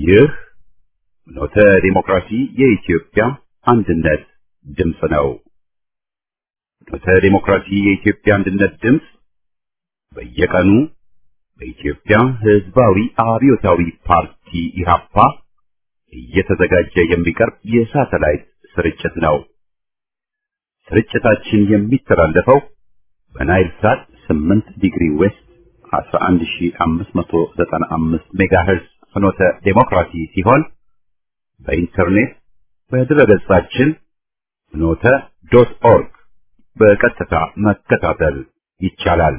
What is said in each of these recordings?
ይህ ኖተ ዲሞክራሲ የኢትዮጵያ አንድነት ድምፅ ነው። ኖተ ዲሞክራሲ የኢትዮጵያ አንድነት ድምፅ በየቀኑ በኢትዮጵያ ሕዝባዊ አብዮታዊ ፓርቲ ኢህአፓ እየተዘጋጀ የሚቀርብ የሳተላይት ስርጭት ነው። ስርጭታችን የሚተላለፈው በናይል ሳት 8 ዲግሪ ዌስት 11595 ሜጋሄርዝ ፍኖተ ዴሞክራሲ ሲሆን በኢንተርኔት በድረገጻችን ፍኖተ ዶት ኦርግ በቀጥታ መከታተል ይቻላል።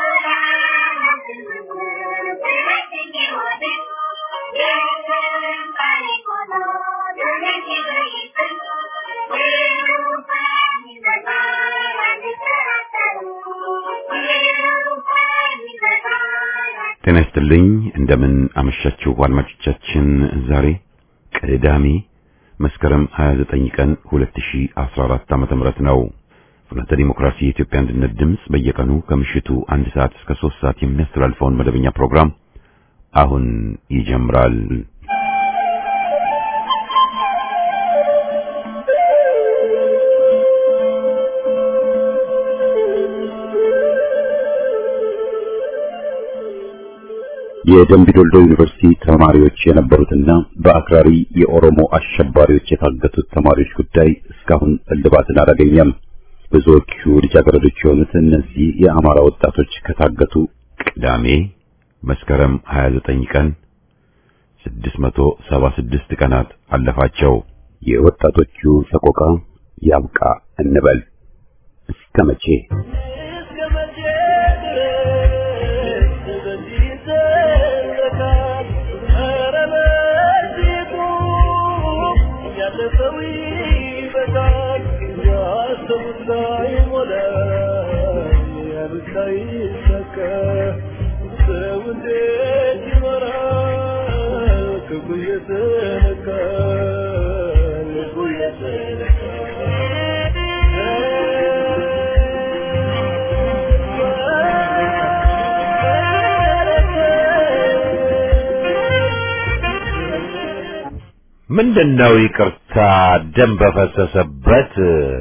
ጤና ይስጥልኝ። እንደምን አመሻችሁ አድማጮቻችን። ዛሬ ቅዳሜ መስከረም 29 ቀን 2014 ዓመተ ምህረት ነው። ፍኖተ ዲሞክራሲ የኢትዮጵያ አንድነት ድምፅ በየቀኑ ከምሽቱ አንድ ሰዓት እስከ 3 ሰዓት የሚያስተላልፈውን መደበኛ ፕሮግራም አሁን ይጀምራል። የደምቢዶልዶ ዩኒቨርሲቲ ተማሪዎች የነበሩትና በአክራሪ የኦሮሞ አሸባሪዎች የታገቱት ተማሪዎች ጉዳይ እስካሁን እልባትን አላገኘም። ብዙዎቹ ልጃገረዶች የሆኑት እነዚህ የአማራ ወጣቶች ከታገቱ ቅዳሜ መስከረም 29 ቀን 676 ቀናት አለፋቸው። የወጣቶቹ ሰቆቃ ያብቃ እንበል። እስከ መቼ? ምንድነው ይቅርታ ደም በፈሰሰበት?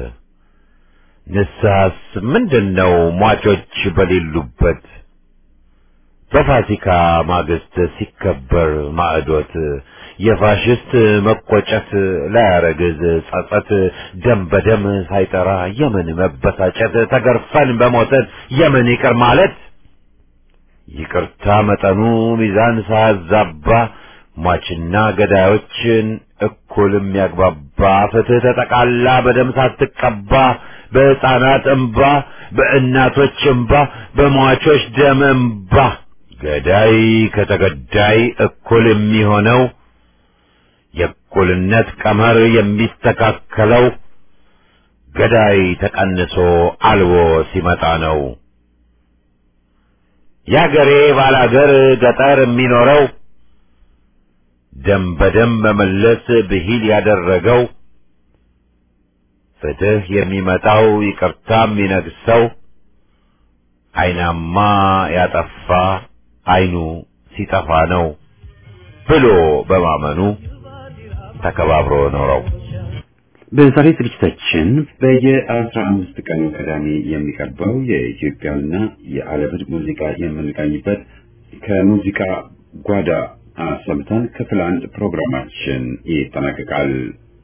ንስሐስ ምንድነው ሟቾች በሌሉበት? በፋሲካ ማግስት ሲከበር ማዕዶት የፋሽስት መቆጨት ላያረግዝ ጸጸት ደም በደም ሳይጠራ የምን መበሳጨት ተገርፈን በሞተን የምን ይቅር ማለት ይቅርታ መጠኑ ሚዛን ሳያዛባ ሟችና ገዳዮችን እኩል የሚያግባባ ፍትህ ተጠቃላ በደም ሳትቀባ በሕፃናት እንባ በእናቶች እንባ በሟቾች ደም እንባ ገዳይ ከተገዳይ እኩል የሚሆነው የእኩልነት ቀመር የሚስተካከለው ገዳይ ተቀንሶ አልቦ ሲመጣ ነው። የአገሬ ባላገር ገጠር የሚኖረው ደም በደም መመለስ ብሂል ያደረገው ፍትህ የሚመጣው ይቅርታ የሚነግሰው አይናማ ያጠፋ አይኑ ሲጠፋ ነው ብሎ በማመኑ ተከባብሮ ኖረው። በዛሬ ዝግጅታችን በየአስራ አምስት ቀኑ ቅዳሜ የሚቀርበው የኢትዮጵያና የዓለምን ሙዚቃ የምንቃኝበት ከሙዚቃ ጓዳ አሰምተን ክፍል አንድ ፕሮግራማችን ይጠናቀቃል።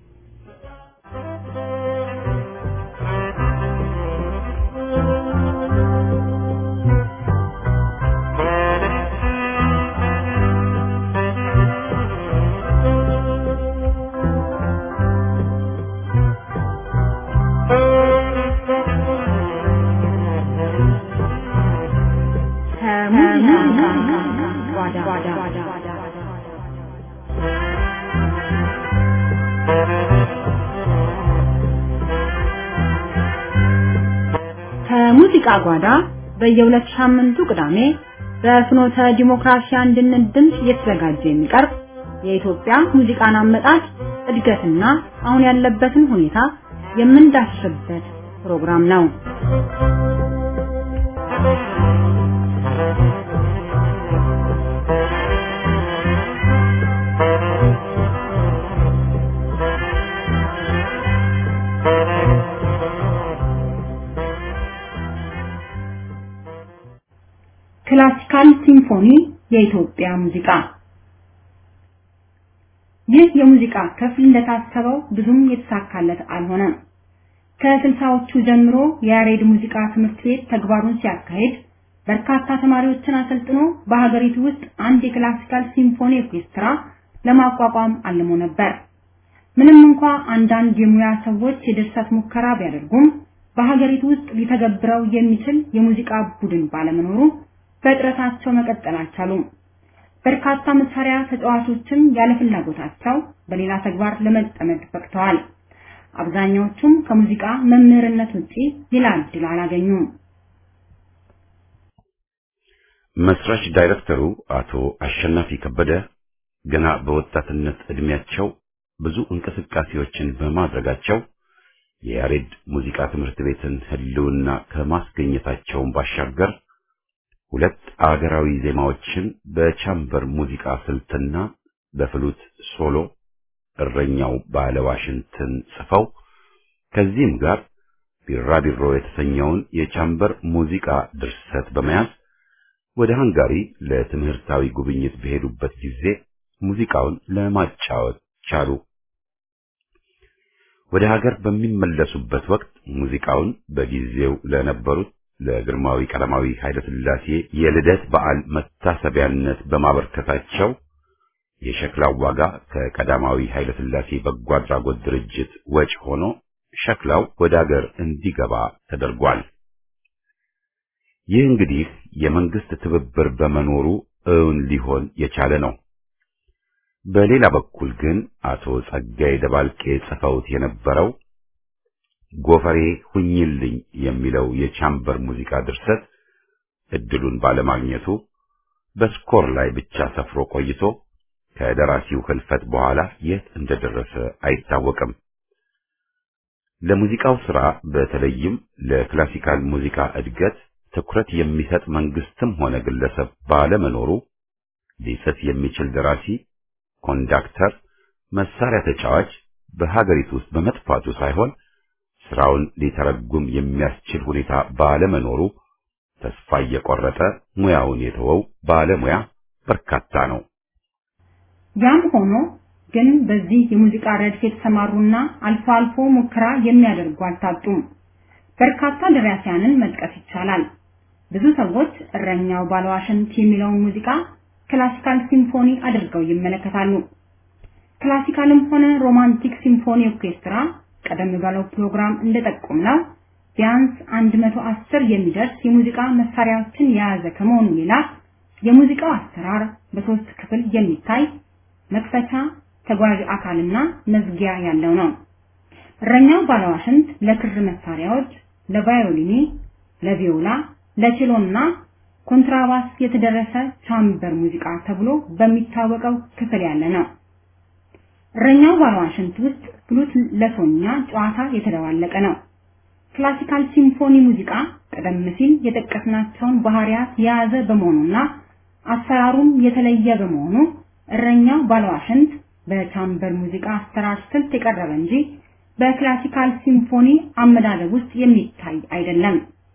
ከሙዚቃ ጓዳ በየሁለት ሳምንቱ ቅዳሜ በፍኖተ ዲሞክራሲ አንድነት ድምፅ እየተዘጋጀ የሚቀርብ የኢትዮጵያ ሙዚቃን አመጣጥ እድገትና አሁን ያለበትን ሁኔታ የምንዳስስበት ፕሮግራም ነው። Thank you. ክላሲካል ሲምፎኒ የኢትዮጵያ ሙዚቃ ይህ የሙዚቃ ክፍል እንደታሰበው ብዙም የተሳካለት አልሆነም። ከስልሳዎቹ ጀምሮ የያሬድ ሙዚቃ ትምህርት ቤት ተግባሩን ሲያካሂድ በርካታ ተማሪዎችን አሰልጥኖ በሀገሪቱ ውስጥ አንድ የክላሲካል ሲምፎኒ ኦርኬስትራ ለማቋቋም አልሞ ነበር። ምንም እንኳ አንዳንድ የሙያ ሰዎች የድርሰት ሙከራ ቢያደርጉም በሀገሪቱ ውስጥ ሊተገብረው የሚችል የሙዚቃ ቡድን ባለመኖሩ በጥረታቸው መቀጠል አልቻሉም። በርካታ መሳሪያ ተጫዋቾችም ያለ ፍላጎታቸው በሌላ ተግባር ለመጠመድ በቅተዋል። አብዛኛዎቹም ከሙዚቃ መምህርነት ውጪ ሌላ እድል አላገኙም። መስራች ዳይሬክተሩ አቶ አሸናፊ ከበደ ገና በወጣትነት እድሜያቸው ብዙ እንቅስቃሴዎችን በማድረጋቸው የያሬድ ሙዚቃ ትምህርት ቤትን ህልውና ከማስገኘታቸውን ባሻገር ሁለት አገራዊ ዜማዎችን በቻምበር ሙዚቃ ስልትና በፍሉት ሶሎ እረኛው ባለ ዋሽንትን ጽፈው ከዚህም ጋር ቢራቢሮ የተሰኘውን የቻምበር ሙዚቃ ድርሰት በመያዝ ወደ ሃንጋሪ ለትምህርታዊ ጉብኝት በሄዱበት ጊዜ ሙዚቃውን ለማጫወት ቻሉ። ወደ ሀገር በሚመለሱበት ወቅት ሙዚቃውን በጊዜው ለነበሩት ለግርማዊ ቀዳማዊ ኃይለ ሥላሴ የልደት በዓል መታሰቢያነት በማበርከታቸው የሸክላው ዋጋ ከቀዳማዊ ኃይለ ሥላሴ በጎ አድራጎት ድርጅት ወጪ ሆኖ ሸክላው ወደ ሀገር እንዲገባ ተደርጓል። ይህ እንግዲህ የመንግስት ትብብር በመኖሩ እውን ሊሆን የቻለ ነው። በሌላ በኩል ግን አቶ ጸጋዬ ደባልቄ ጽፈውት የነበረው ጎፈሬ ሁኝልኝ የሚለው የቻምበር ሙዚቃ ድርሰት እድሉን ባለማግኘቱ በስኮር ላይ ብቻ ሰፍሮ ቆይቶ ከደራሲው ህልፈት በኋላ የት እንደደረሰ አይታወቅም። ለሙዚቃው ሥራ በተለይም ለክላሲካል ሙዚቃ እድገት ትኩረት የሚሰጥ መንግስትም ሆነ ግለሰብ ባለመኖሩ ሊጽፍ የሚችል ደራሲ፣ ኮንዳክተር፣ መሳሪያ ተጫዋች በሀገሪቱ ውስጥ በመጥፋቱ ሳይሆን ስራውን ሊተረጉም የሚያስችል ሁኔታ ባለመኖሩ ተስፋ እየቆረጠ ሙያውን የተወው ባለሙያ በርካታ ነው። ያም ሆኖ ግን በዚህ የሙዚቃ ረድፍ የተሰማሩና አልፎ አልፎ ሙከራ የሚያደርጉ አልታጡም። በርካታ ደራሲያንን መጥቀስ ይቻላል። ብዙ ሰዎች እረኛው ባለዋሽንት የሚለውን ሙዚቃ ክላሲካል ሲምፎኒ አድርገው ይመለከታሉ። ክላሲካልም ሆነ ሮማንቲክ ሲምፎኒ ኦርኬስትራ ቀደም ባለው ፕሮግራም እንደጠቆምነው ቢያንስ 110 የሚደርስ የሙዚቃ መሳሪያዎችን የያዘ ከመሆኑ ሌላ የሙዚቃው አሰራር በሶስት ክፍል የሚታይ መክፈቻ፣ ተጓዥ አካልና መዝጊያ ያለው ነው። እረኛው ባለዋሽንት ለክር መሳሪያዎች፣ ለቫዮሊኒ፣ ለቪዮላ፣ ለቼሎና ኮንትራባስ የተደረሰ ቻምበር ሙዚቃ ተብሎ በሚታወቀው ክፍል ያለ ነው። እረኛው ባለዋሽንት ውስጥ ፍሉት ለሶኛ ጨዋታ የተደባለቀ ነው። ክላሲካል ሲምፎኒ ሙዚቃ ቀደም ሲል የጠቀስናቸውን ባህሪያት የያዘ በመሆኑና አሰራሩም የተለየ በመሆኑ እረኛው ባለዋሽንት በቻምበር ሙዚቃ አሰራር ስልት የቀረበ እንጂ በክላሲካል ሲምፎኒ አመዳደብ ውስጥ የሚታይ አይደለም።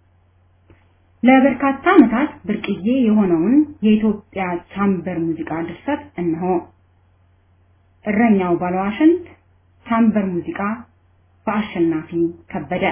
ለበርካታ ዓመታት ብርቅዬ የሆነውን የኢትዮጵያ ቻምበር ሙዚቃ ድርሰት እነሆ። እረኛው ባለዋሽንት ቻምበር ሙዚቃ በአሸናፊ ከበደ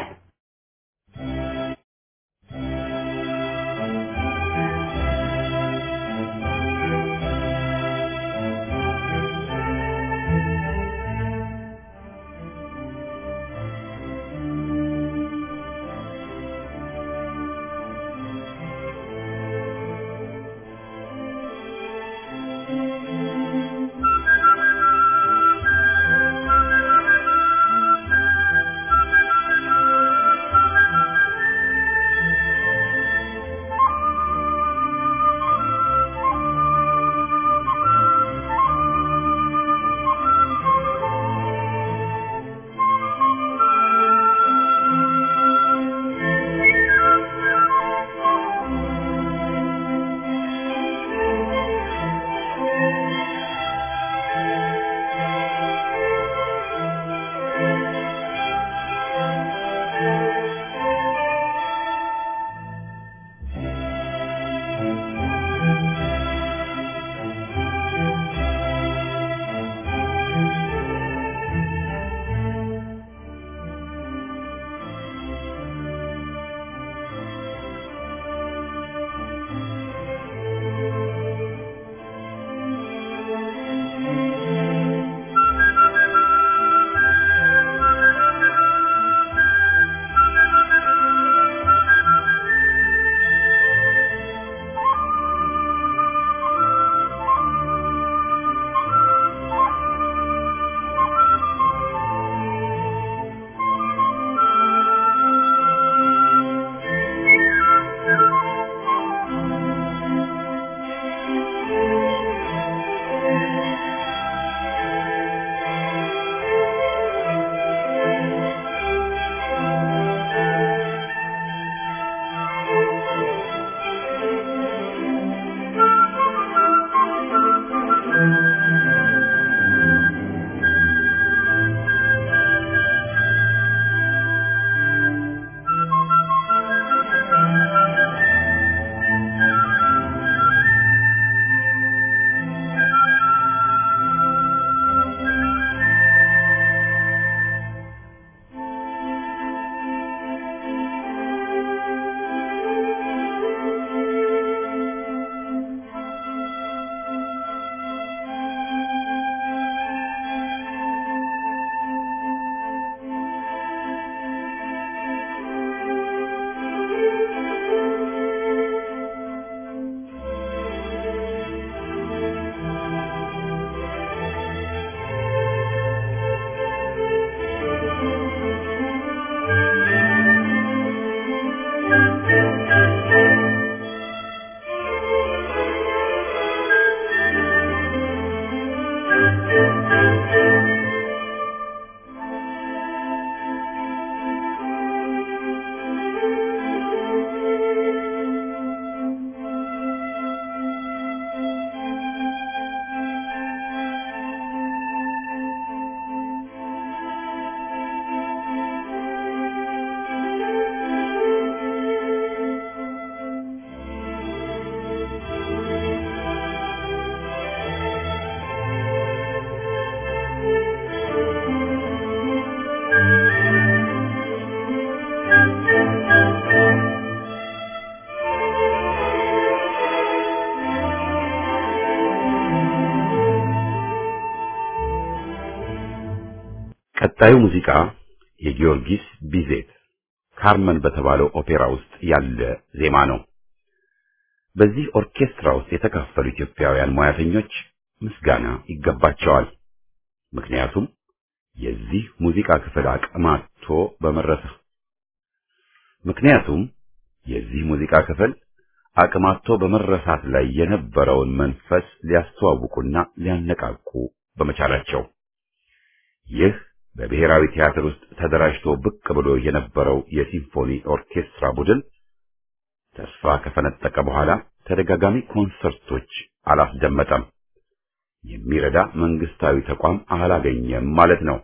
ቀጣዩ ሙዚቃ የጊዮርጊስ ቢዜት ካርመን በተባለው ኦፔራ ውስጥ ያለ ዜማ ነው። በዚህ ኦርኬስትራ ውስጥ የተካፈሉ ኢትዮጵያውያን ሙያተኞች ምስጋና ይገባቸዋል። ምክንያቱም የዚህ ሙዚቃ ክፍል አቅማቶ በመረሰ ምክንያቱም የዚህ ሙዚቃ ክፍል አቅማቶ በመረሳት ላይ የነበረውን መንፈስ ሊያስተዋውቁና ሊያነቃቁ በመቻላቸው ይህ በብሔራዊ ቲያትር ውስጥ ተደራጅቶ ብቅ ብሎ የነበረው የሲምፎኒ ኦርኬስትራ ቡድን ተስፋ ከፈነጠቀ በኋላ ተደጋጋሚ ኮንሰርቶች አላስደመጠም። የሚረዳ መንግስታዊ ተቋም አላገኘም ማለት ነው።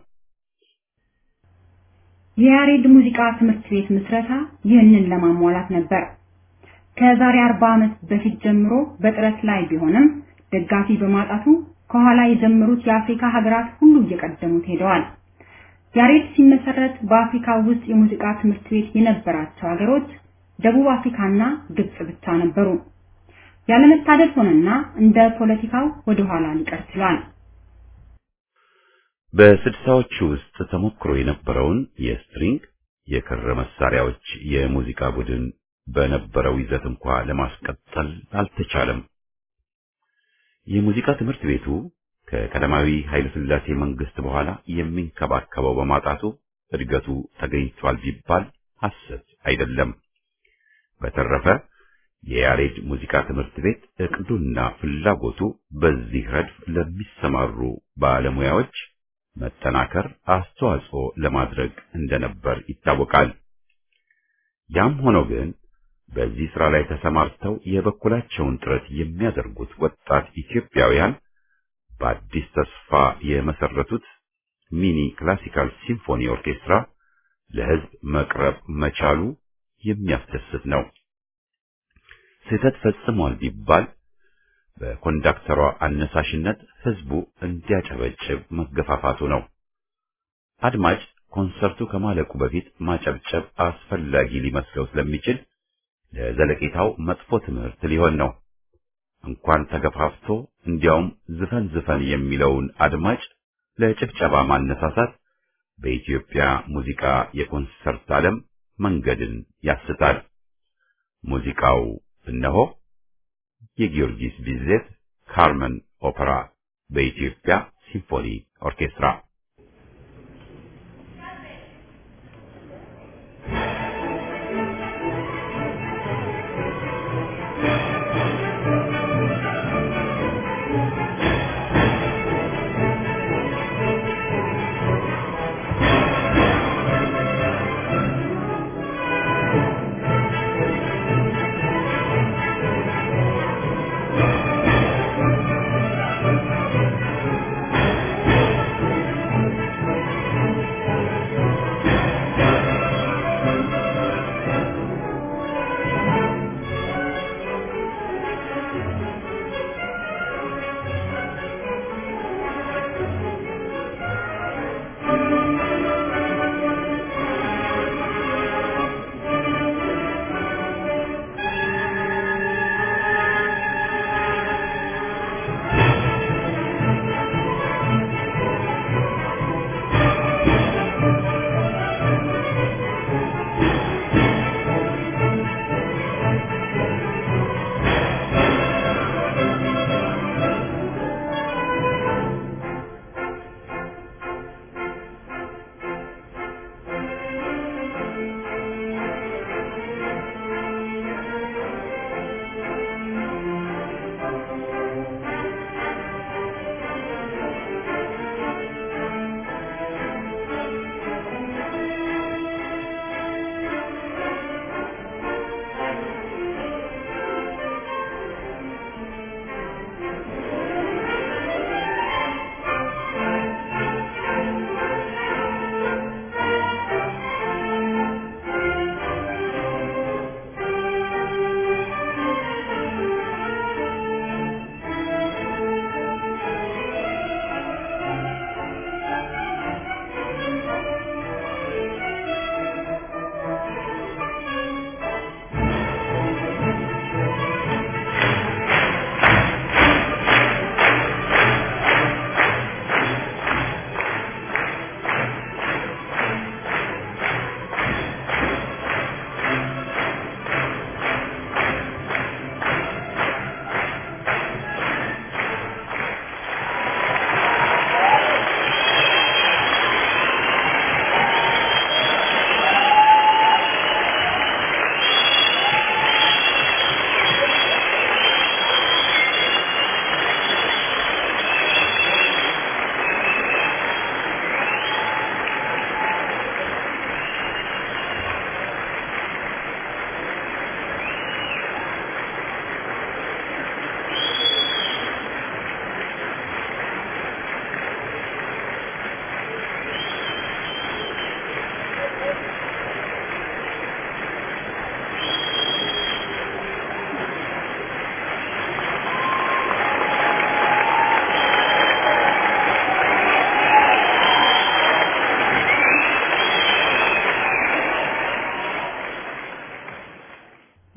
የያሬድ ሙዚቃ ትምህርት ቤት ምስረታ ይህንን ለማሟላት ነበር። ከዛሬ 40 ዓመት በፊት ጀምሮ በጥረት ላይ ቢሆንም ደጋፊ በማጣቱ ከኋላ የጀመሩት የአፍሪካ ሀገራት ሁሉ እየቀደሙት ሄደዋል። ያሬድ ሲመሰረት በአፍሪካ ውስጥ የሙዚቃ ትምህርት ቤት የነበራቸው ሀገሮች ደቡብ አፍሪካና ግብጽ ብቻ ነበሩ። ያለመታደል ሆነና እንደ ፖለቲካው ወደ ኋላ ሊቀር ችሏል። በስድሳዎቹ ውስጥ ተሞክሮ የነበረውን የስትሪንግ የክር መሳሪያዎች የሙዚቃ ቡድን በነበረው ይዘት እንኳ ለማስቀጠል አልተቻለም። የሙዚቃ ትምህርት ቤቱ ከቀዳማዊ ኃይለ ሥላሴ መንግስት በኋላ የሚንከባከበው በማጣቱ እድገቱ ተገኝቷል ቢባል ሐሰት አይደለም። በተረፈ የያሬድ ሙዚቃ ትምህርት ቤት እቅዱና ፍላጎቱ በዚህ ረድፍ ለሚሰማሩ ባለሙያዎች መጠናከር አስተዋጽኦ ለማድረግ እንደነበር ይታወቃል። ያም ሆኖ ግን በዚህ ስራ ላይ ተሰማርተው የበኩላቸውን ጥረት የሚያደርጉት ወጣት ኢትዮጵያውያን በአዲስ ተስፋ የመሰረቱት ሚኒ ክላሲካል ሲምፎኒ ኦርኬስትራ ለሕዝብ መቅረብ መቻሉ የሚያስደስት ነው። ስህተት ፈጽሟል ቢባል በኮንዳክተሯ አነሳሽነት ሕዝቡ እንዲያጨበጭብ መገፋፋቱ ነው። አድማጭ ኮንሰርቱ ከማለቁ በፊት ማጨብጨብ አስፈላጊ ሊመስለው ስለሚችል ለዘለቄታው መጥፎ ትምህርት ሊሆን ነው። እንኳን ተገፋፍቶ እንዲያውም ዝፈን ዝፈን የሚለውን አድማጭ ለጭብጨባ ማነሳሳት በኢትዮጵያ ሙዚቃ የኮንሰርት ዓለም መንገድን ያስታል። ሙዚቃው እነሆ የጊዮርጊስ ቢዜት ካርመን ኦፐራ በኢትዮጵያ ሲምፎኒ ኦርኬስትራ Thank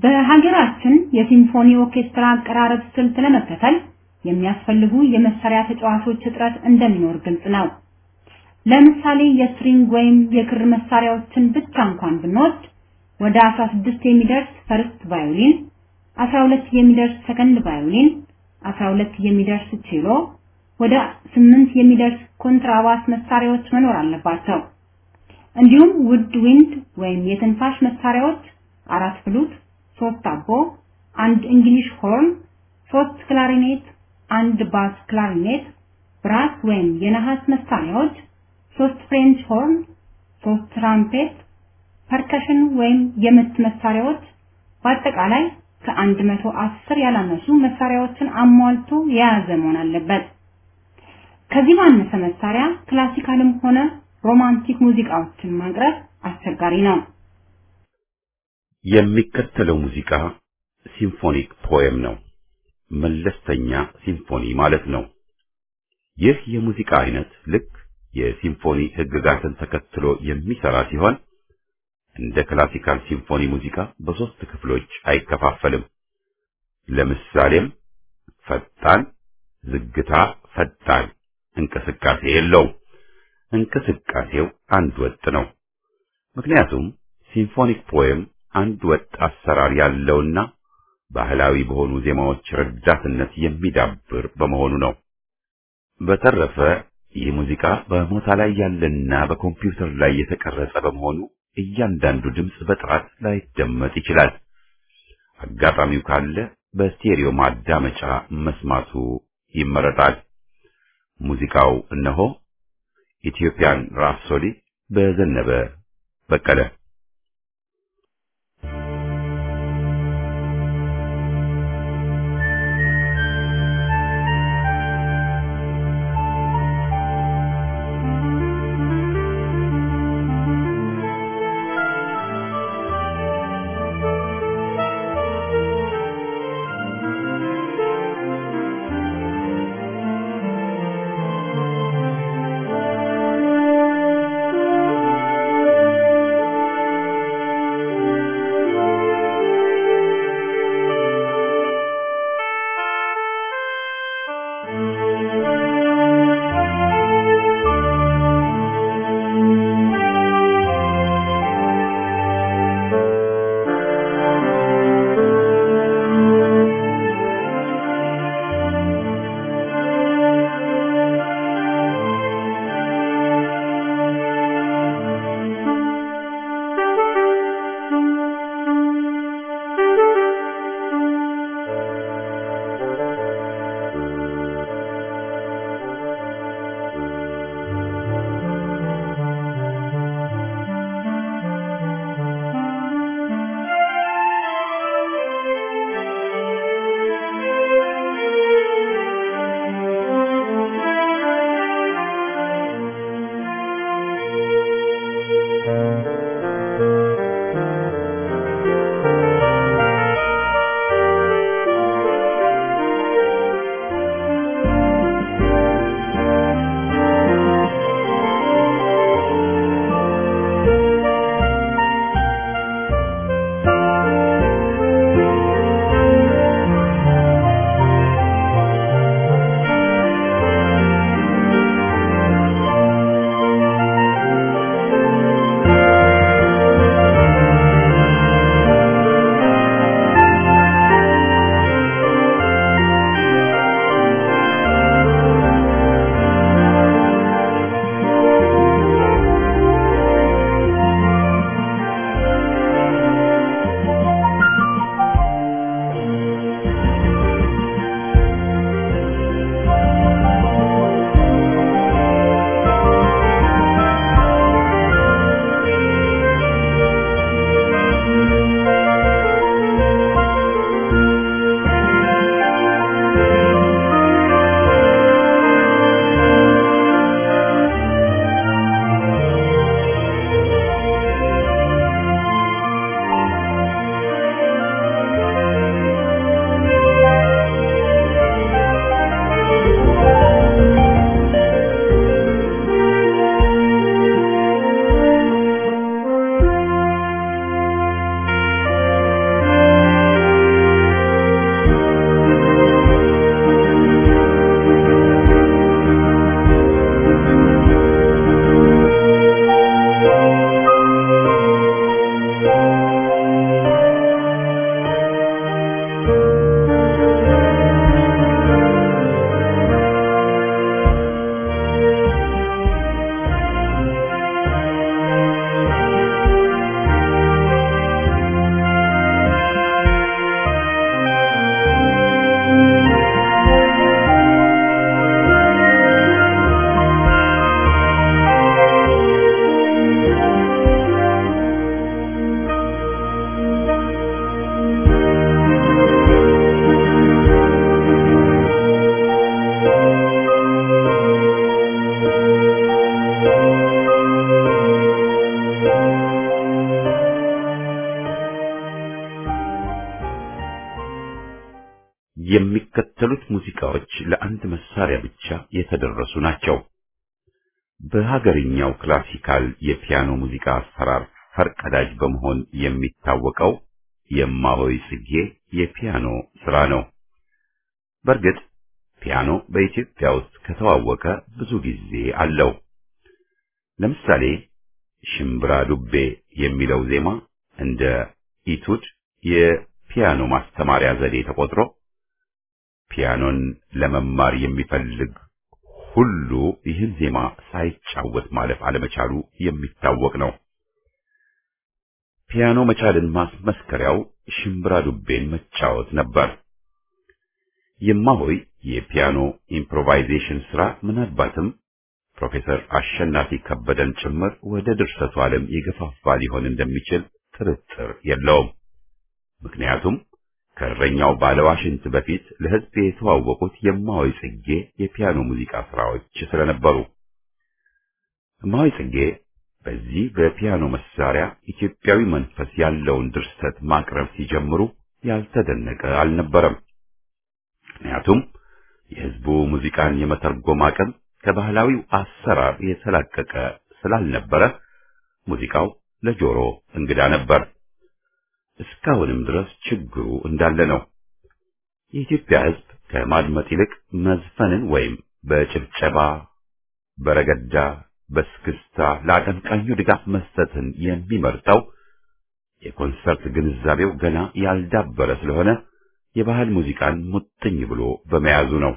በሀገራችን የሲምፎኒ ኦርኬስትራ አቀራረብ ስልት ለመከተል የሚያስፈልጉ የመሳሪያ ተጫዋቾች እጥረት እንደሚኖር ግልጽ ነው። ለምሳሌ የስትሪንግ ወይም የክር መሳሪያዎችን ብቻ እንኳን ብንወስድ ወደ 16 የሚደርስ ፈርስት ቫዮሊን፣ 12 የሚደርስ ሰከንድ ቫዮሊን፣ 12 የሚደርስ ቼሎ፣ ወደ 8 የሚደርስ ኮንትራባስ መሳሪያዎች መኖር አለባቸው። እንዲሁም ውድ ዊንድ ወይም የትንፋሽ መሳሪያዎች አራት ፍሉት፣ ሶስት አቦ፣ አንድ እንግሊሽ ሆርን፣ ሶስት ክላሪኔት፣ አንድ ባስ ክላሪኔት፣ ብራስ ወይም የነሐስ መሳሪያዎች፣ ሶስት ፍሬንች ሆርን፣ ሶስት ትራምፔት፣ ፐርከሽን ወይም የምት መሳሪያዎች በአጠቃላይ ከአንድ መቶ አስር ያላነሱ መሳሪያዎችን አሟልቶ የያዘ መሆን አለበት። ከዚህ ባነሰ መሳሪያ ክላሲካልም ሆነ ሮማንቲክ ሙዚቃዎችን ማቅረብ አስቸጋሪ ነው። የሚከተለው ሙዚቃ ሲምፎኒክ ፖኤም ነው። መለስተኛ ሲምፎኒ ማለት ነው። ይህ የሙዚቃ አይነት ልክ የሲምፎኒ ሕግጋትን ተከትሎ የሚሰራ ሲሆን እንደ ክላሲካል ሲምፎኒ ሙዚቃ በሶስት ክፍሎች አይከፋፈልም። ለምሳሌም ፈጣን፣ ዝግታ፣ ፈጣን እንቅስቃሴ የለውም። እንቅስቃሴው አንድ ወጥ ነው። ምክንያቱም ሲምፎኒክ ፖኤም አንድ ወጥ አሰራር ያለውና ባህላዊ በሆኑ ዜማዎች ረዳትነት የሚዳብር በመሆኑ ነው። በተረፈ ይህ ሙዚቃ በሞታ ላይ ያለና በኮምፒውተር ላይ የተቀረጸ በመሆኑ እያንዳንዱ ድምፅ በጥራት ላይደመጥ ይችላል። አጋጣሚው ካለ በስቴሪዮ ማዳመጫ መስማቱ ይመረጣል። ሙዚቃው እነሆ ኢትዮጵያን ራፕሶዲ በዘነበ በቀለ Thank የሚከተሉት ሙዚቃዎች ለአንድ መሳሪያ ብቻ የተደረሱ ናቸው። በሀገርኛው ክላሲካል የፒያኖ ሙዚቃ አሰራር ፈርቀዳጅ በመሆን የሚታወቀው የማሆይ ጽጌ የፒያኖ ስራ ነው። በእርግጥ ፒያኖ በኢትዮጵያ ውስጥ ከተዋወቀ ብዙ ጊዜ አለው። ለምሳሌ ሽምብራ ዱቤ የሚለው ዜማ እንደ ኢቱድ የፒያኖ ማስተማሪያ ዘዴ ተቆጥሮ ፒያኖን ለመማር የሚፈልግ ሁሉ ይህን ዜማ ሳይጫወት ማለፍ አለመቻሉ የሚታወቅ ነው። ፒያኖ መቻልን ማስመስከሪያው ሽምብራ ዱቤን መጫወት ነበር። የማሆይ የፒያኖ ኢምፕሮቫይዜሽን ስራ ምናልባትም ፕሮፌሰር አሸናፊ ከበደን ጭምር ወደ ድርሰቱ ዓለም የገፋፋ ሊሆን እንደሚችል ጥርጥር የለውም። ምክንያቱም ከእረኛው ባለዋሽንት በፊት ለሕዝብ የተዋወቁት የማሆይ ጽጌ የፒያኖ ሙዚቃ ስራዎች ስለነበሩ እማሆይ ጽጌ በዚህ በፒያኖ መሳሪያ ኢትዮጵያዊ መንፈስ ያለውን ድርሰት ማቅረብ ሲጀምሩ ያልተደነቀ አልነበረም። ምክንያቱም የሕዝቡ ሙዚቃን የመተርጎም አቅም ከባህላዊው አሰራር የተላቀቀ ስላልነበረ ሙዚቃው ለጆሮ እንግዳ ነበር። እስካሁንም ድረስ ችግሩ እንዳለ ነው። የኢትዮጵያ ሕዝብ ከማድመጥ ይልቅ መዝፈንን ወይም በጭብጨባ፣ በረገዳ፣ በስክስታ ለአቀንቃኙ ድጋፍ መስጠትን የሚመርጠው የኮንሰርት ግንዛቤው ገና ያልዳበረ ስለሆነ የባህል ሙዚቃን ሙጥኝ ብሎ በመያዙ ነው።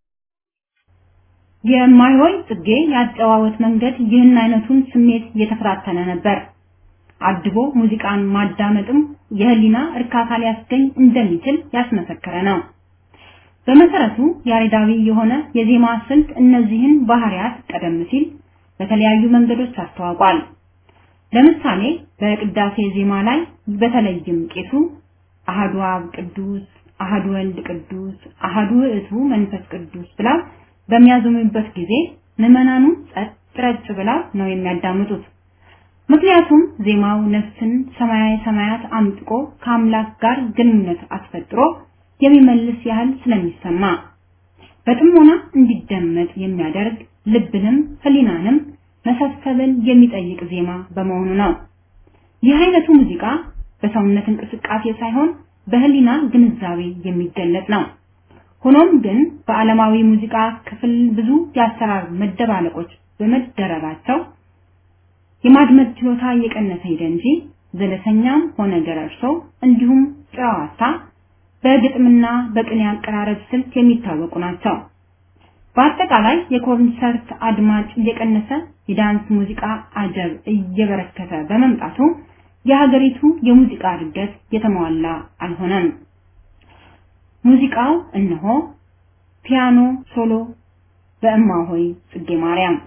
የማይሆይ ጽጌ ያጨዋወት መንገድ ይህን አይነቱን ስሜት እየተፈታተነ ነበር። አድቦ ሙዚቃን ማዳመጥም የህሊና እርካታ ሊያስገኝ እንደሚችል ያስመሰከረ ነው። በመሰረቱ ያሬዳዊ የሆነ የዜማ ስልት እነዚህን ባህሪያት ቀደም ሲል በተለያዩ መንገዶች አስተዋውቋል። ለምሳሌ በቅዳሴ ዜማ ላይ በተለይም ቄሱ አሃዱ አብ ቅዱስ፣ አሃዱ ወልድ ቅዱስ፣ አሃዱ ውእቱ መንፈስ ቅዱስ ብለው በሚያዘሙበት ጊዜ ምዕመናኑ ጸጥ ረጭ ብለው ነው የሚያዳምጡት። ምክንያቱም ዜማው ነፍስን ሰማያዊ ሰማያት አምጥቆ ከአምላክ ጋር ግንኙነት አስፈጥሮ የሚመልስ ያህል ስለሚሰማ በጥሞና እንዲደመጥ የሚያደርግ ልብንም ህሊናንም መሰብሰብን የሚጠይቅ ዜማ በመሆኑ ነው። ይህ አይነቱ ሙዚቃ በሰውነት እንቅስቃሴ ሳይሆን በህሊና ግንዛቤ የሚገለጥ ነው። ሆኖም ግን በዓለማዊ ሙዚቃ ክፍል ብዙ የአሰራር መደባለቆች በመደረጋቸው የማድመጥ ችሎታ እየቀነሰ ሄደ እንጂ ዘለሰኛም ሆነ ገረርሶ እንዲሁም ጨዋታ በግጥምና በቅኔ አቀራረብ ስልት የሚታወቁ ናቸው። በአጠቃላይ የኮንሰርት አድማጭ እየቀነሰ የዳንስ ሙዚቃ አጀብ እየበረከተ በመምጣቱ የሀገሪቱ የሙዚቃ እድገት የተሟላ አልሆነም። ሙዚቃው እነሆ ፒያኖ ሶሎ በእማሆይ ጽጌ ማርያም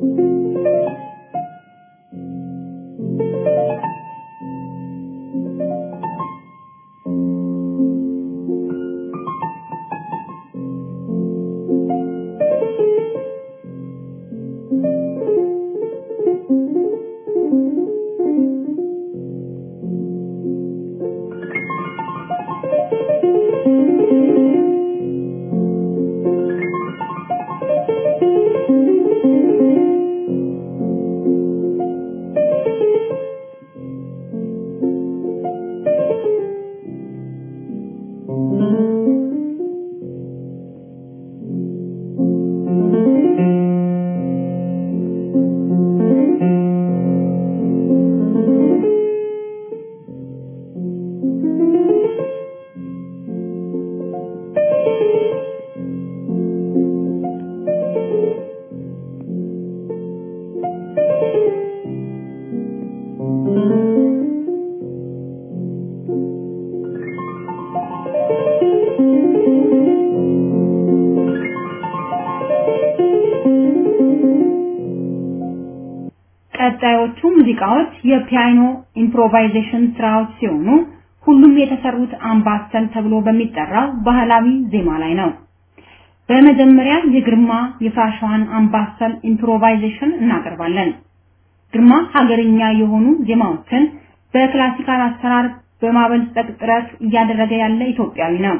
ቀጣዮቹ ሙዚቃዎች የፒያኖ ኢምፕሮቫይዜሽን ስራዎች ሲሆኑ ሁሉም የተሰሩት አምባሰል ተብሎ በሚጠራው ባህላዊ ዜማ ላይ ነው። በመጀመሪያ የግርማ የፍራሿን አምባሰል ኢምፕሮቫይዜሽን እናቀርባለን። ግርማ ሀገርኛ የሆኑ ዜማዎችን በክላሲካል አሰራር በማበልጸግ ጥረት እያደረገ ያለ ኢትዮጵያዊ ነው።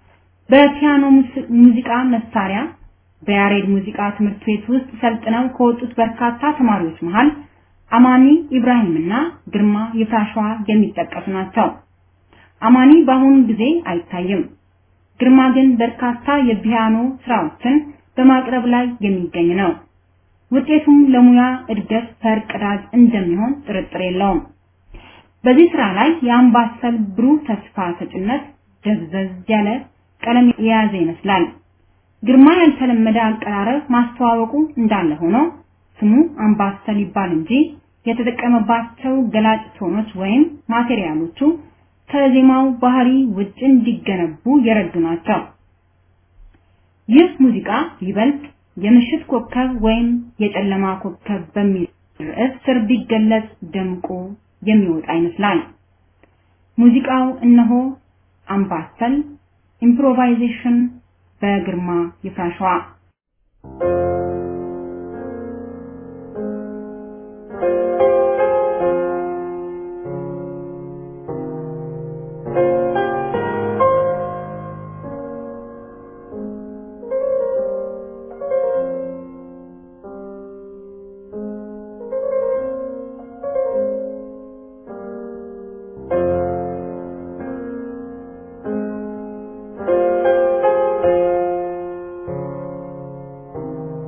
በፒያኖ ሙዚቃ መሳሪያ በያሬድ ሙዚቃ ትምህርት ቤት ውስጥ ሰልጥነው ከወጡት በርካታ ተማሪዎች መሃል አማኒ ኢብራሂምና ግርማ ይፍራሸዋ የሚጠቀሱ ናቸው። አማኒ በአሁኑ ጊዜ አይታይም። ግርማ ግን በርካታ የፒያኖ ስራዎችን በማቅረብ ላይ የሚገኝ ነው። ውጤቱም ለሙያ እድገት ፈርቀዳጅ እንደሚሆን ጥርጥር የለውም። በዚህ ስራ ላይ የአምባሰል ብሩህ ተስፋ ሰጭነት ደብዘዝ ያለ ቀለም የያዘ ይመስላል። ግርማ ያልተለመደ አቀራረብ ማስተዋወቁ እንዳለ ሆኖ ስሙ አምባሰል ይባል እንጂ የተጠቀመባቸው ገላጭ ቶኖች ወይም ማቴሪያሎቹ ከዜማው ባህሪ ውጭ እንዲገነቡ የረዱ ናቸው። ይህ ሙዚቃ ይበልጥ የምሽት ኮከብ ወይም የጨለማ ኮከብ በሚል ርዕስ ስር ቢገለጽ ደምቆ የሚወጣ ይመስላል። ሙዚቃው እነሆ አምባሰል ኢምፕሮቫይዜሽን በግርማ ይፍራሸዋ Thank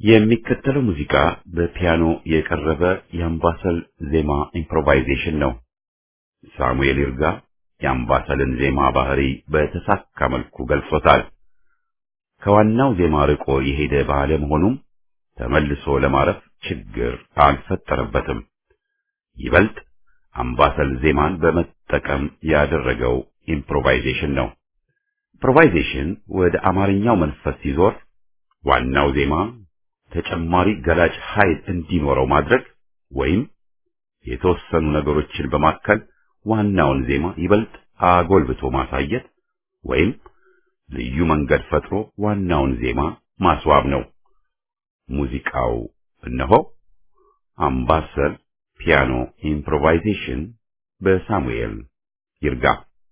የሚከተለው ሙዚቃ በፒያኖ የቀረበ የአምባሰል ዜማ ኢምፕሮቫይዜሽን ነው። ሳሙኤል ይርጋ የአምባሰልን ዜማ ባህሪ በተሳካ መልኩ ገልጾታል። ከዋናው ዜማ ርቆ የሄደ ባለመሆኑም ተመልሶ ለማረፍ ችግር አልፈጠረበትም። ይበልጥ አምባሰል ዜማን በመጠቀም ያደረገው ኢምፕሮቫይዜሽን ነው። ኢምፕሮቫይዜሽን ወደ አማርኛው መንፈስ ሲዞር ዋናው ዜማ ተጨማሪ ገላጭ ኃይል እንዲኖረው ማድረግ ወይም የተወሰኑ ነገሮችን በማከል ዋናውን ዜማ ይበልጥ አጎልብቶ ማሳየት ወይም ልዩ መንገድ ፈጥሮ ዋናውን ዜማ ማስዋብ ነው። ሙዚቃው እነሆ አምባሰል ፒያኖ ኢምፕሮቫይዜሽን በሳሙኤል ይርጋ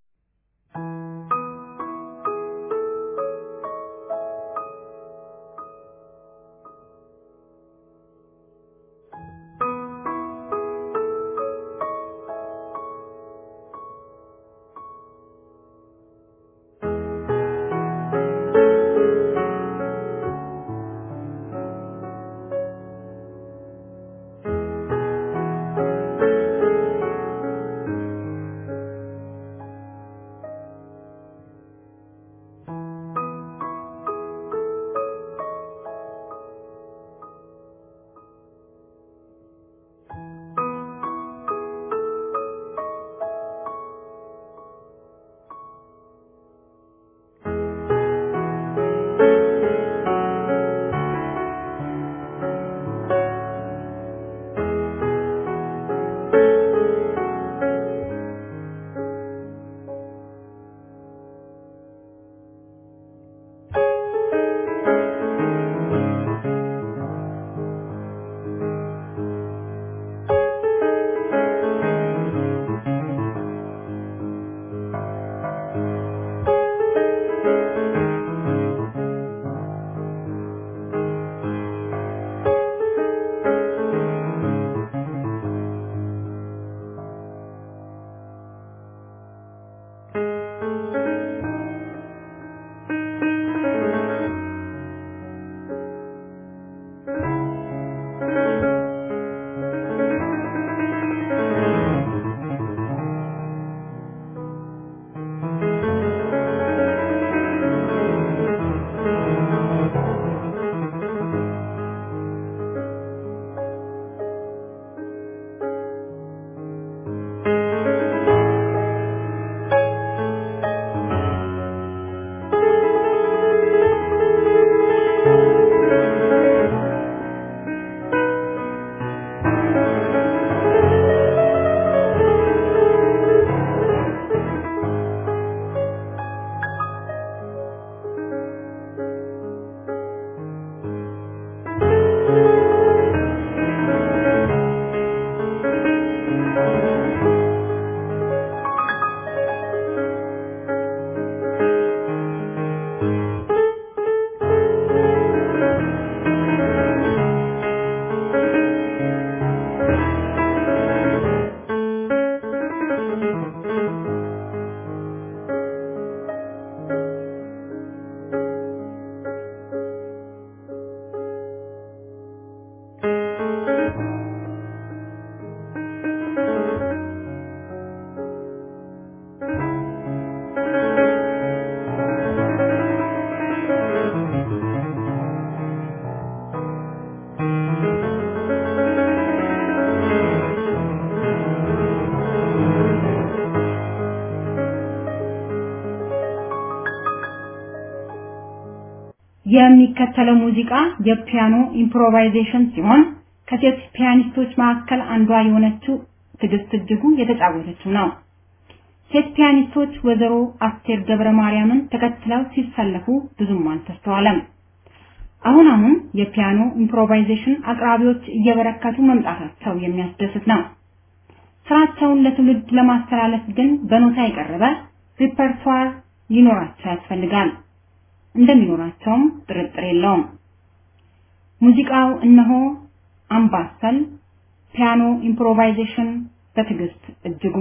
የሚከተለው ሙዚቃ የፒያኖ ኢምፕሮቫይዜሽን ሲሆን ከሴት ፒያኒስቶች መካከል አንዷ የሆነችው ትዕግስት እጅጉ የተጫወተችው ነው። ሴት ፒያኒስቶች ወይዘሮ አስቴር ገብረ ማርያምን ተከትለው ሲሰለፉ ብዙም አልተስተዋለም። አሁን አሁን የፒያኖ ኢምፕሮቫይዜሽን አቅራቢዎች እየበረከቱ መምጣታቸው የሚያስደስት ነው። ስራቸውን ለትውልድ ለማስተላለፍ ግን በኖታ የቀረበ ሪፐርቷር ሊኖራቸው ያስፈልጋል። እንደሚኖራቸውም ጥርጥር የለውም። ሙዚቃው እነሆ አምባሰል ፒያኖ ኢምፕሮቫይዜሽን በትዕግስት እጅጉ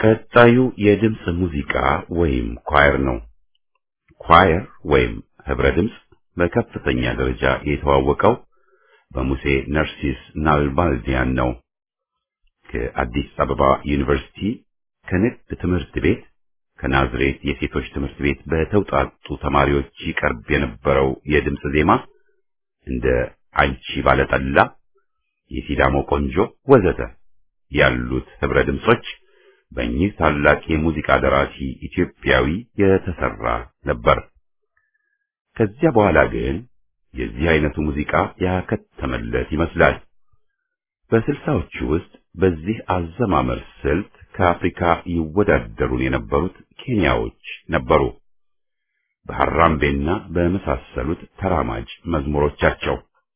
ቀጣዩ የድምፅ ሙዚቃ ወይም ኳየር ነው። ኳየር ወይም ህብረ ድምፅ በከፍተኛ ደረጃ የተዋወቀው በሙሴ ነርሲስ ናልባልዲያን ነው። ከአዲስ አበባ ዩኒቨርሲቲ ከንግድ ትምህርት ቤት ከናዝሬት የሴቶች ትምህርት ቤት በተውጣጡ ተማሪዎች ይቀርብ የነበረው የድምፅ ዜማ እንደ አንቺ ባለጠላ፣ የሲዳሞ ቆንጆ ወዘተ ያሉት ህብረ ድምጾች በእኚህ ታላቅ የሙዚቃ ደራሲ ኢትዮጵያዊ የተሰራ ነበር። ከዚያ በኋላ ግን የዚህ አይነቱ ሙዚቃ ያከተመለት ይመስላል። በስልሳዎቹ ውስጥ በዚህ አዘማመር ስልት ከአፍሪካ ይወዳደሩን የነበሩት ኬንያዎች ነበሩ። በሐራምቤና በመሳሰሉት ተራማጅ መዝሙሮቻቸው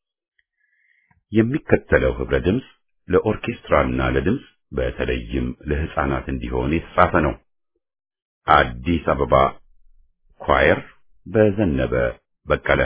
የሚከተለው ህብረ ድምፅ ለኦርኬስትራና ለድምፅ በተለይም ለህፃናት እንዲሆን የተጻፈ ነው። አዲስ አበባ ኳየር በዘነበ በቀለ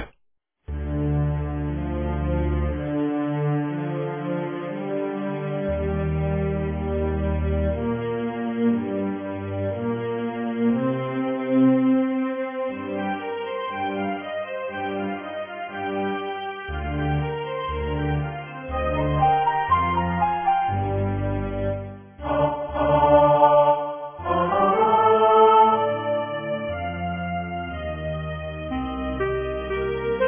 Thank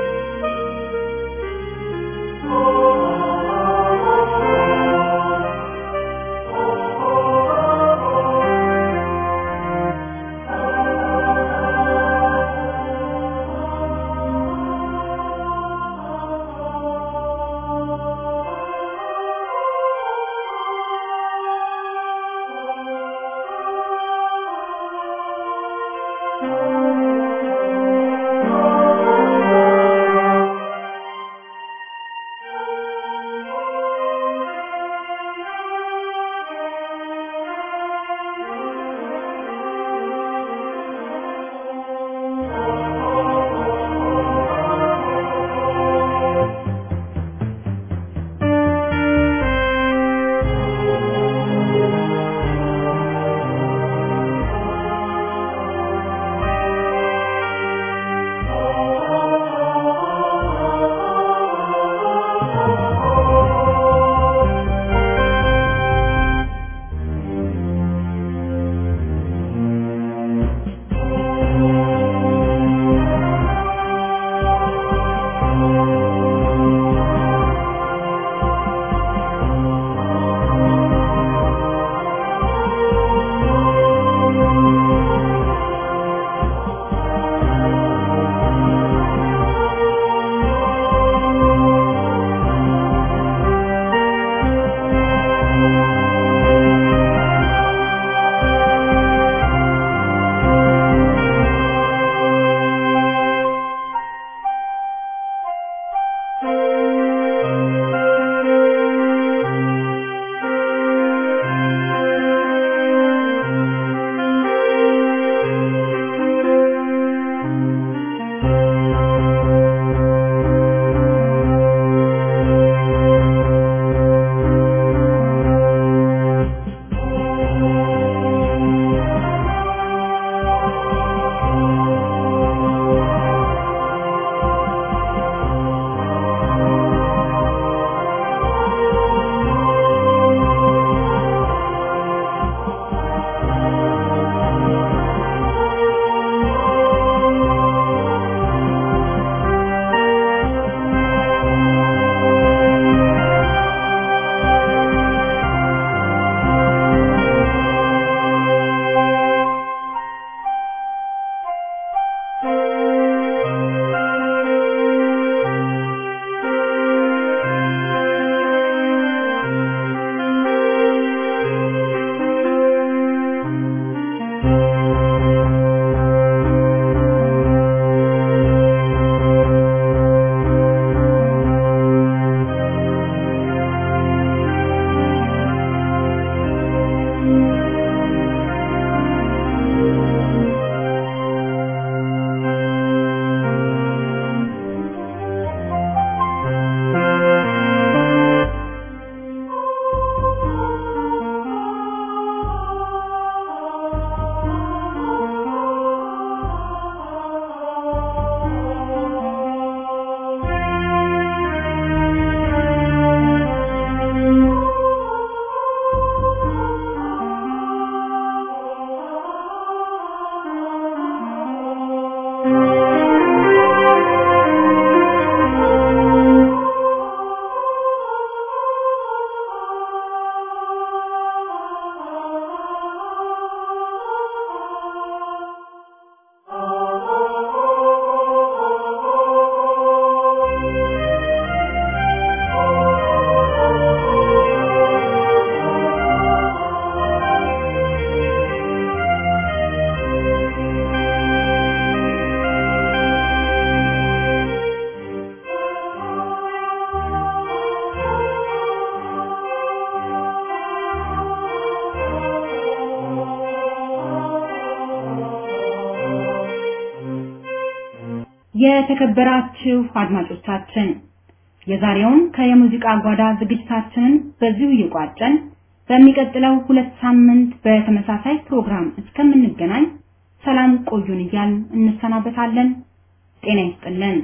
የተከበራችሁ አድማጮቻችን የዛሬውን ከየሙዚቃ ጓዳ ዝግጅታችንን በዚሁ እየቋጨን በሚቀጥለው ሁለት ሳምንት በተመሳሳይ ፕሮግራም እስከምንገናኝ ሰላም ቆዩን እያልን እንሰናበታለን። ጤና ይስጥልን።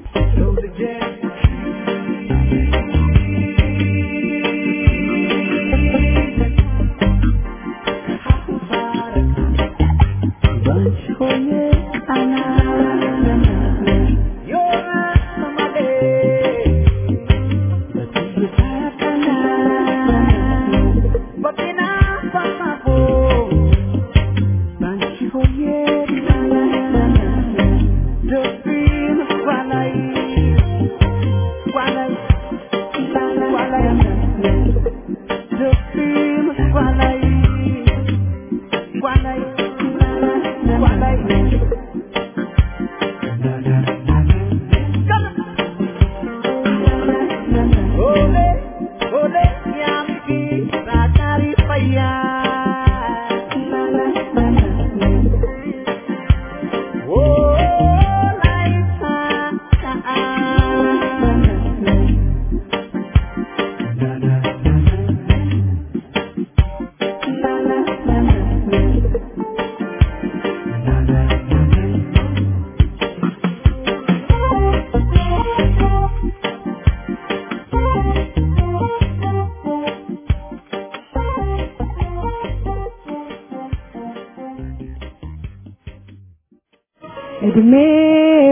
እድሜው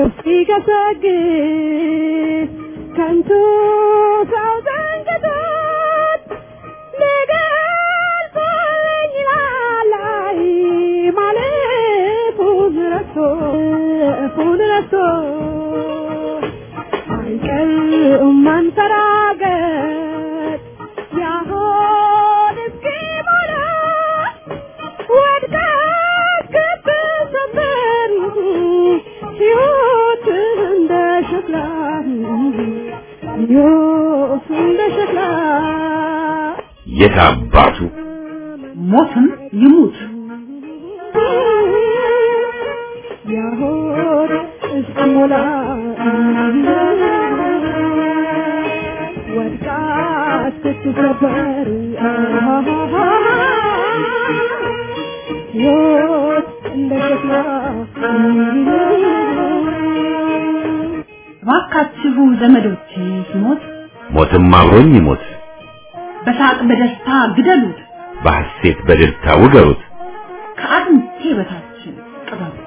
ሲገሰግስ ከንቱ ሰው ዘንግቶት ሊገልጸኝ ላላይ ማለፉን ረስቶ እፉን ረስቶ አይቀርም ማንፈራገጥ ያሆን እስኪሞላ ወድቃ ከተሰበር ሕይወት እንደ ሸክላ ሕይወት እንደ ሸክላ የት አባቱ ሞትም ይሙት ያሆን እስኪሞላ ወድቃ እስክትሰበር ሕይወት እንደ ሸክላ እባካችሁ ዘመዶቼ ሲሞት ሞትም አብሮኝ ይሞት በሳቅ በደስታ ግደሉት፣ በሐሴት በደስታ ውገሩት ከአጥንቴ በታች ቅበሩት።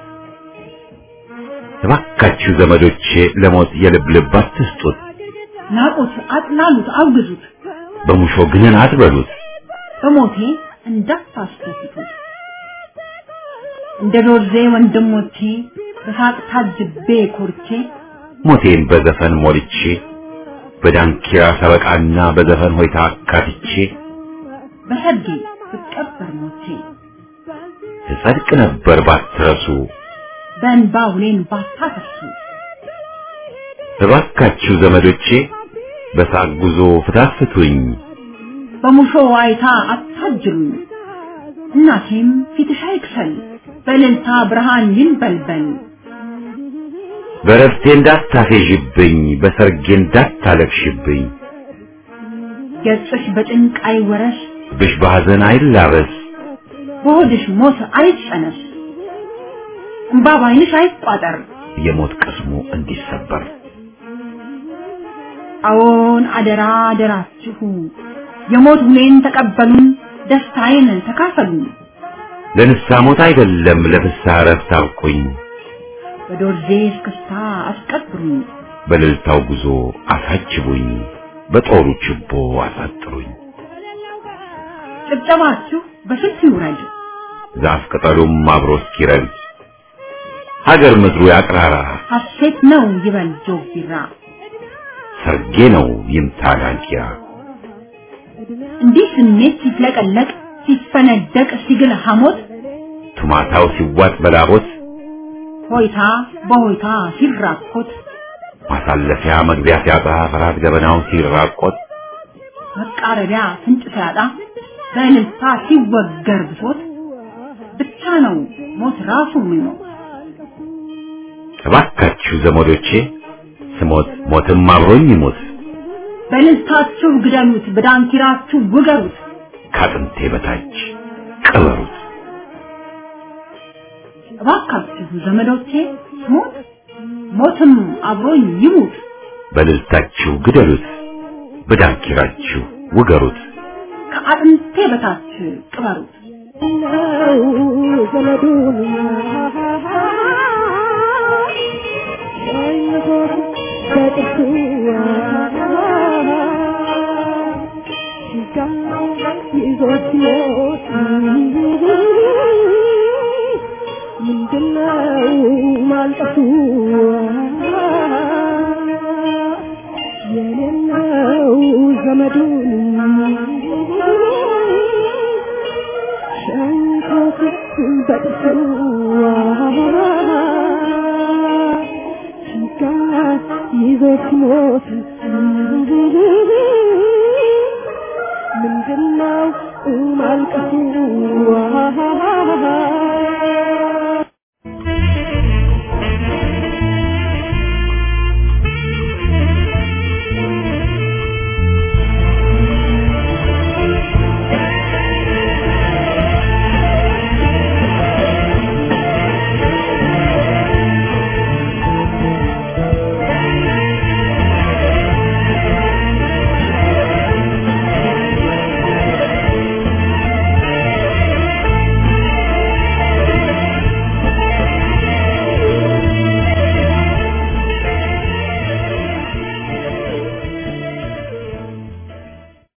እባካችሁ ዘመዶቼ ለሞት የልብ ልብ አትስጡት ናቁት፣ አጥላሉት፣ አውግዙት፣ በሙሾ ግንን አትበሉት በሞቴ እንዳታስደስቱት። እንደ ዶርዜ ወንድሞቼ በሳቅ ታጅቤ ኮርቼ ሞቴን በዘፈን ሞልቼ በዳንኪራ ሰበቃና በዘፈን ሆይታ አካትቼ በሰርጌ ብቀበር ሞቼ እጸድቅ ነበር ባትረሱ በእንባ ውሌን ባታፈሱ እባካችሁ ዘመዶቼ በሳቅ ጉዞ ፍታፍቱኝ በሙሾ ዋይታ አታጅሉኝ። እናቴም ፊትሽ አይክሰል በእልልታ ብርሃን ይንበልበል። በረፍቴ እንዳታፌዥብኝ በሰርጌ እንዳታለቅሽብኝ ገጽሽ በጭንቅ አይወረስ ብሽ በሐዘን አይላበስ በሆድሽ ሞት አይጸነስ እምባ ባይንሽ አይቋጠር። የሞት ቅስሙ እንዲሰበር አዎን አደራ አደራችሁ የሞት ሁሌን ተቀበሉን፣ ደስታዬን ተካፈሉን። ለንስሐ ሞት አይደለም ለፍስሐ እረፍት አብቁኝ በዶርዜ እስክስታ አስቀብሩኝ፣ በእልልታው ጉዞ አሳጅቡኝ በጦሩ ችቦ አሳጥሩኝ ጭብጨባችሁ በስልት ይውረድ፣ ዛፍ ቅጠሉም አብሮ እስኪረግድ ሀገር ምድሩ ያቅራራ ሐሴት ነው ይበል ጆግ ቢራ። ሰርጌ ነው ይምታ ዳንኪራ እንዲህ ስሜት ሲፍለቀለቅ ሲፈነደቅ ሲግል ሐሞት ቱማታው ሲዋጥ በላቦት ሆይታ በሆይታ ሲራኮት ማሳለፊያ መግቢያ ሲያጣ ፍርሃት ገበናው ሲራቆት መቃረቢያ ፍንጭ ሲያጣ በእልልታ ሲወገር ብሶት ብቻ ነው ሞት ራሱ የሚሞት እባካችሁ ዘመዶቼ ስሞት ሞትም አብሮኝ ይሞት በልልታችሁ ግደሉት፣ በዳንኪራችሁ ውገሩት። ከአጥንቴ በታች ቅበሩት። እባካችሁ ዘመዶቼ ሞት ሞትም አብሮኝ ይሙት። በልልታችሁ ግደሉት፣ በዳንኪራችሁ ውገሩት። ከአጥንቴ በታች ቅበሩት። ነው ዘመዱን ሸኝቶት በጥርሱ ጋ ይዞት ሲሞት ምንድነው ማልቀሱ የሌለው ዘመዱን ሸንኮት በጥርሱ ጋ ይዞት ሲሞት ምንድነው ማልቀሱ